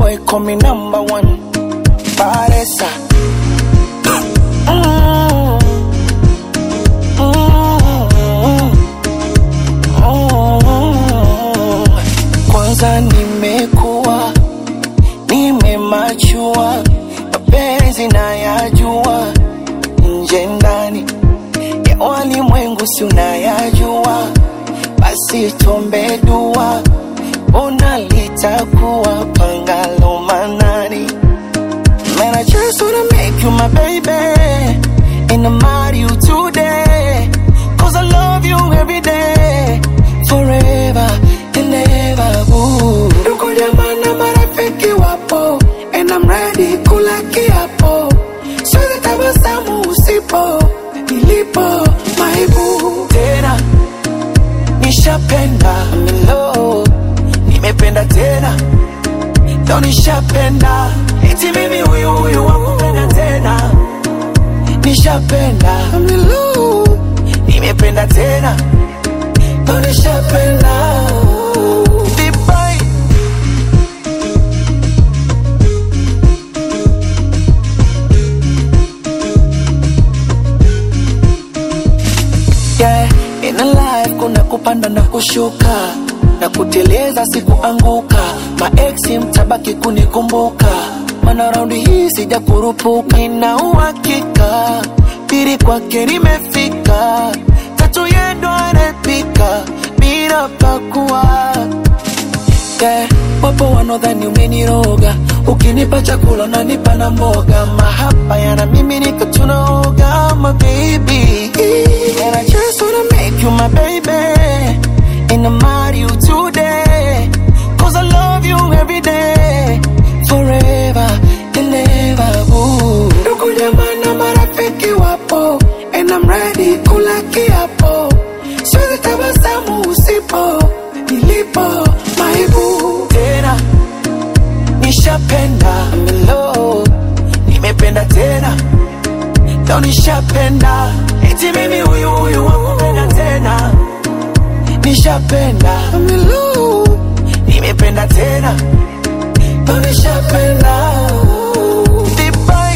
boy call me number one. Paresa. Mm. Mm. Mm. Kwanza nimekuwa nimemachua, mapenzi nayajua, nje ndani ya walimwengu si unayajua, basi tuombe dua, ona litakuwa pangalo manani. Man, I just wanna make you my baby And I'm out you today Cause I love you every day Forever and ever ooh. Ndugu jamaa na marafiki wapo And I'm ready kula kiapo Siwezi tabasamu usipo Nilipo maibu Tena Nishapenda I'm in love Nimependa tena Leo nishapenda eti mimi huyu huyu wakupenda tena nishapenda I'm in love. nimependa tena Leo nishapenda Dubai. yeah, in a life kuna kupanda na kushuka na kuteleza sikuanguka maeksi mtabaki kunikumbuka mana raundi hii sija kurupuka nina uhakika pili kwake nimefika tatu yendo anapika bila pakua yeah, wapo wanaodhani umeniroga ukinipa chakula unanipa na mboga mahaba yana mimi nika tunaoga my baby and I just wanna make you my baby and I'm out you today cause I love you every day forever and ever ooh. ndugu jamaa na marafiki wapo and I'm ready kula kiapo siwezi tabasamu usipo nilipo maibu tena nishapenda I'm in love. nimependa tena leo nishapenda eti mimi huyu huyu wakupenda tena nishapenda I'm in love. nimependa tena leo nishapenda Dubai.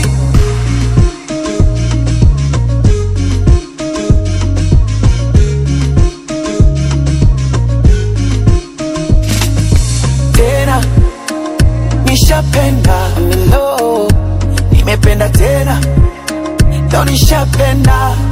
tena nishapenda I'm in love. nimependa tena leo nishapenda